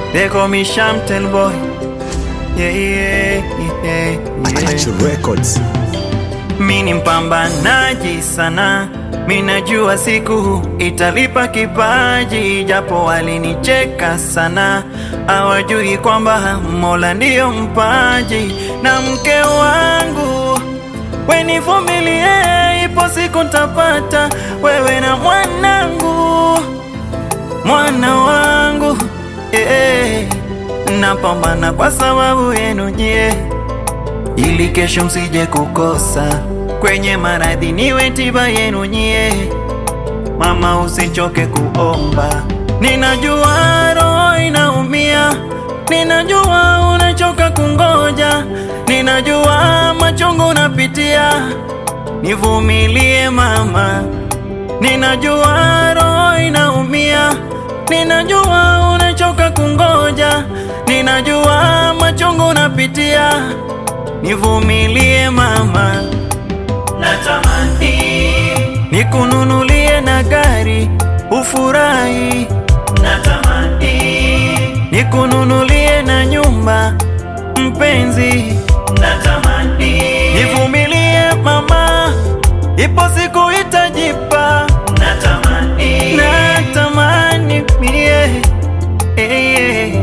They call me Shamtel boy. Yeah, yeah, yeah, yeah. Attention Records. Mi ni mpambanaji sana, mi najua siku italipa kipaji, japo walinicheka sana, hawajui kwamba Mola ndiyo mpaji. Na mke wangu wenivumilie, ipo siku ntapata wewe na mwanangu, mwana wangu eh, napambana kwa sababu yenu nyie ili kesho msije kukosa kwenye maradhi, niwe tiba yenu nyie. Mama, usichoke kuomba, ninajua roho inaumia, ninajua unachoka kungoja, ninajua machungu unapitia, nivumilie mama, ninajua roho inaumia, ninajua unachoka kungoja, ninajua machungu unapitia nivumilie mama, natamani nikununulie na gari ufurahi, natamani nikununulie na nyumba mpenzi, natamani nivumilie mama, ipo siku itajipa, natamani natamani mie eh, eh.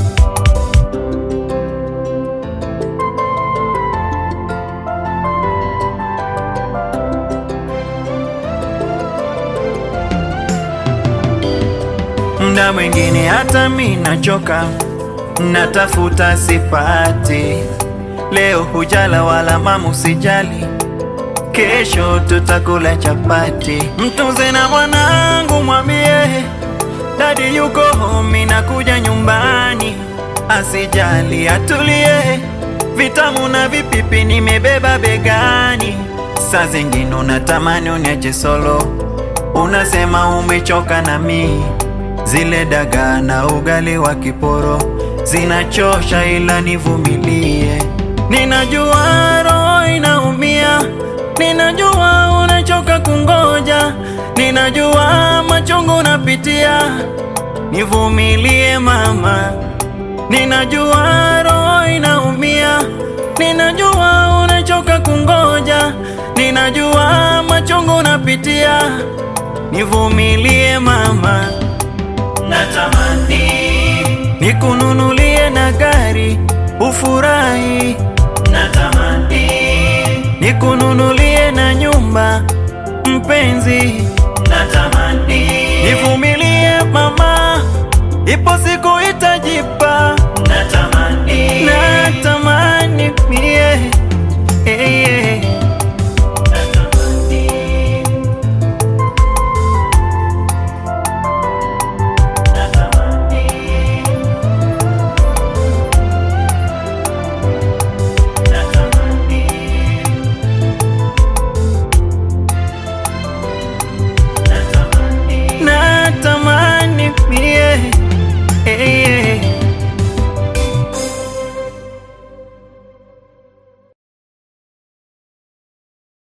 Mda mwingine hata mi nachoka, natafuta sipati. Leo hujala wala mama usijali, kesho tutakula chapati. Mtunze na mwanangu, mwambie dadi yuko home, nakuja nyumbani, asijali atulie. Vitamu na vipipi nimebeba begani, saa zingine unatamani uniache solo, unasema umechoka na mii Zile dagaa na ugali wa kiporo zinachosha, ila nivumilie. Ninajua roho inaumia, ninajua unachoka kungoja, ninajua machungu unapitia, nivumilie mama. Ninajua roho inaumia, ninajua unachoka kungoja, ninajua machungu unapitia, nivumilie mama. Natamani nikununulie na gari ufurahi, natamani nikununulie na nyumba mpenzi, natamani nivumilie mama, ipo siku itajipa